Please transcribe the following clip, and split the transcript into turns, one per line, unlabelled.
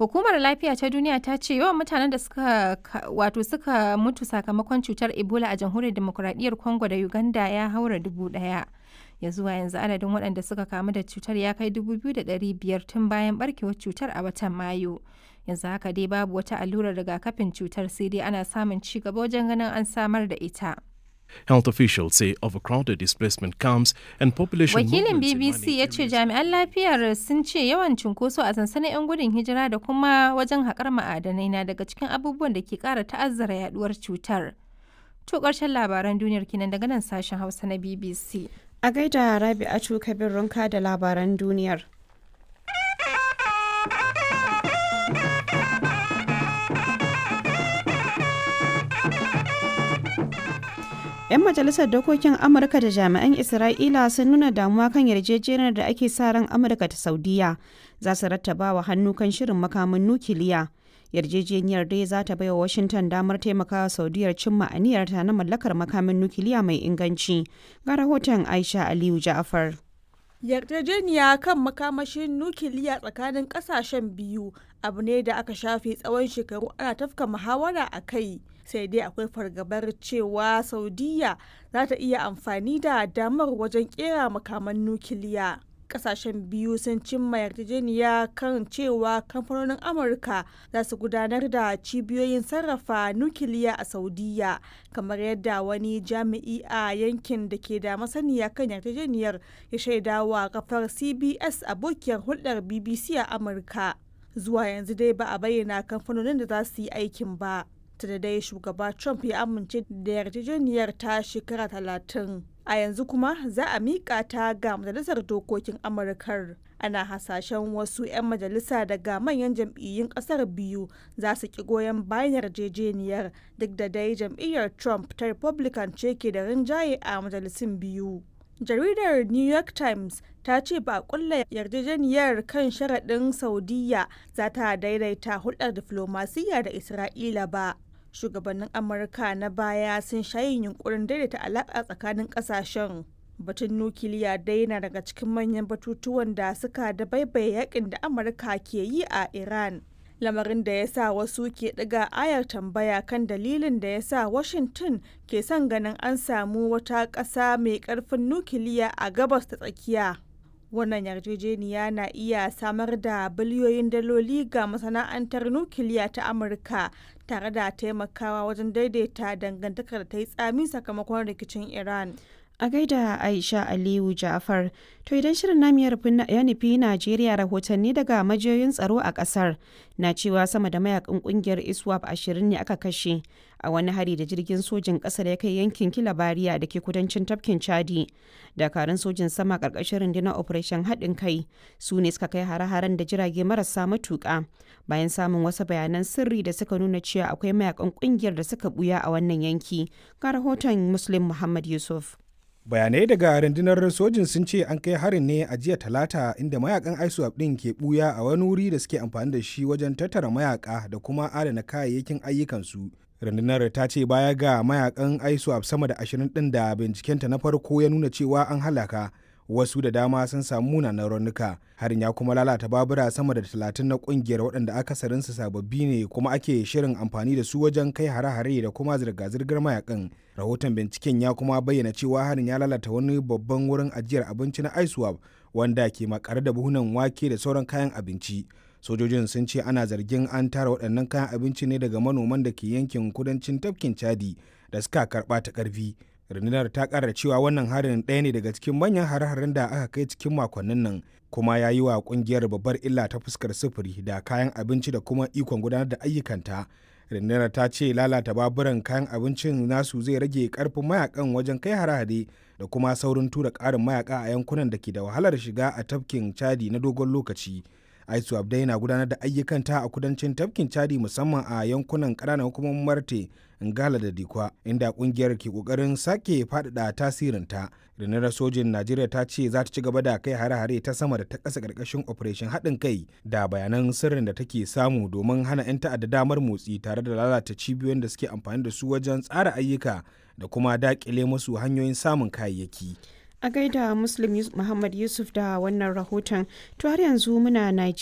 Hukumar Lafiya ta Duniya ta ce yawan mutanen da suka wato suka mutu sakamakon cutar Ebola a Jamhuriyar Demokuraɗiyyar Congo da Uganda ya haura dubu ɗaya. Ya zuwa yanzu adadin waɗanda suka kamu da cutar ya kai dubu biyu da ɗari biyar tun bayan ɓarkewar cutar a watan Mayu. Yanzu haka dai babu wata allurar rigakafin cutar sai dai ana samun ci gaba wajen ganin an samar da ita.
Health officials say overcrowded displacement camps and population
Wakilin
movements in
BBC
mining
ya ce
areas-
jami'an lafiyar sun ce yawan cunkoso a sansanin 'yan gudun hijira da kuma wajen haƙar ma'adanai na daga cikin abubuwan da ke ƙara ta'azzara yaduwar cutar. To ƙarshen labaran duniyar kenan daga nan sashen Hausa na BBC.
A gaida Rabi'atu Kabir Runka da labaran duniyar. 'Yan majalisar dokokin Amurka da jami'an Isra'ila sun nuna damuwa kan yarjejeniyar da ake sa ran Amurka ta Saudiya za su rattaba wa hannu kan shirin makamin nukiliya. Yarjejeniyar dai za ta baiwa Washington damar taimakawa Saudiyar cimma aniyarta na mallakar makamin nukiliya mai inganci. Ga rahoton Aisha Aliyu Ja'far.
Yarjejeniya kan makamashin nukiliya tsakanin kasashen biyu abu ne da aka shafe tsawon shekaru ana tafka muhawara a kai sai dai akwai fargabar cewa saudiya za ta iya amfani da damar wajen kera makaman nukiliya kasashen biyu sun cimma yarjejeniya kan cewa kamfanonin amurka za su gudanar da cibiyoyin sarrafa nukiliya a saudiya kamar yadda wani jami'i a yankin da ke da masaniya kan yarjejeniyar ya shaidawa kafar cbs abokiyar hulɗar bbc a amurka zuwa yanzu dai ba a bayyana kamfanonin da za su yi aikin ba da dai shugaba trump ya amince da yarjejeniyar ta shekara talatin a yanzu kuma za a miƙa ta ga majalisar dokokin amurkar ana hasashen wasu 'yan majalisa daga manyan jam'iyyun ƙasar biyu za su ki goyon bayan yarjejeniyar duk da dai jam'iyyar trump ta republican ce ke da rinjaye a majalisun biyu jaridar new york times ta ce ba a kulla yarjejeniyar kan sharaɗin saudiya za ta daidaita hulɗar diflomasiyya da isra'ila ba shugabannin amurka na baya sun shayin yunkurin daidaita alaƙa tsakanin ƙasashen batun nukiliya dai na daga cikin manyan batutuwan da suka da baibaye yakin da amurka ke yi a iran lamarin da ya sa wasu ke ɗiga ayar tambaya kan dalilin da ya sa washington ke son ganin an samu wata ƙasa mai ƙarfin nukiliya a gabas ta tsakiya wannan yarjejeniya na iya samar da biliyoyin daloli ga masana'antar nukiliya ta amurka tare da taimakawa wajen daidaita dangantakar da ta yi tsami sakamakon rikicin iran
A gaida Aisha Aliyu Ja'far, to idan shirin namu ya nufi Najeriya rahotanni daga majiyoyin tsaro a kasar na cewa sama da mayakan kungiyar ISWAP ashirin ne aka kashe a wani hari da jirgin sojin ƙasa da ya kai yankin Kilabariya da ke kudancin tafkin Chadi. Dakarun sojin sama ƙarƙashin rundunar Operation haɗin kai su ne suka kai hare-haren da jirage marasa matuƙa bayan samun wasu bayanan sirri da suka nuna cewa akwai mayakan kungiyar da suka buya a wannan yanki. Ga rahoton Muslim Muhammad Yusuf.
bayanai daga rundunar sojin sun ce an kai harin ne a jiya talata inda mayakan iswap din ke buya a wani wuri da suke amfani da shi wajen tattara mayaka da kuma adana kayayyakin ayyukansu rundunar ta ce baya ga mayakan iswap sama da ashirin din da bincikenta na farko ya nuna cewa an halaka wasu da dama sun samu munanan raunuka harin ya kuma lalata babura sama da talatin na kungiyar waɗanda akasarinsu sababbi ne kuma ake shirin amfani da su wajen kai hare-hare da kuma zirga-zirgar mayakan rahoton binciken ya kuma bayyana cewa harin ya lalata wani babban wurin ajiyar abinci na iswap wanda ke makare da buhunan wake da sauran kayan abinci sojojin sun ce ana zargin an tara waɗannan kayan abinci ne daga manoman da ke yankin kudancin tafkin chadi da suka karɓa ta ƙarfi rundunar ta ƙara cewa wannan harin ɗaya ne daga cikin manyan hare-haren da aka kai cikin makonnin nan kuma ya yi wa ƙungiyar babbar illa ta fuskar sufuri da kayan abinci da kuma ikon gudanar da ayyukanta rundunar ta ce lalata baburan kayan abincin nasu zai rage karfin mayakan wajen kai hare-hare da kuma saurin tura ƙarin mayaka a yankunan da ke da wahalar shiga a tafkin chadi na dogon lokaci aisu abdai na gudanar da ayyukanta a kudancin tafkin chadi musamman a yankunan ƙananan hukumomin marte ngala da dikwa inda kungiyar ke kokarin sake faɗaɗa tasirinta rundunar sojin najeriya ta ce za ta ci gaba da kai hare-hare ta sama da ta ƙasa ƙarƙashin operation haɗin kai da bayanan sirrin da take samu domin hana 'yan ta'adda damar motsi tare da lalata cibiyoyin da suke amfani da su wajen tsara ayyuka da kuma daƙile musu hanyoyin samun kayayyaki
A gaida Muslim Muhammad Yusuf da wannan rahoton, to har yanzu muna Najeriya.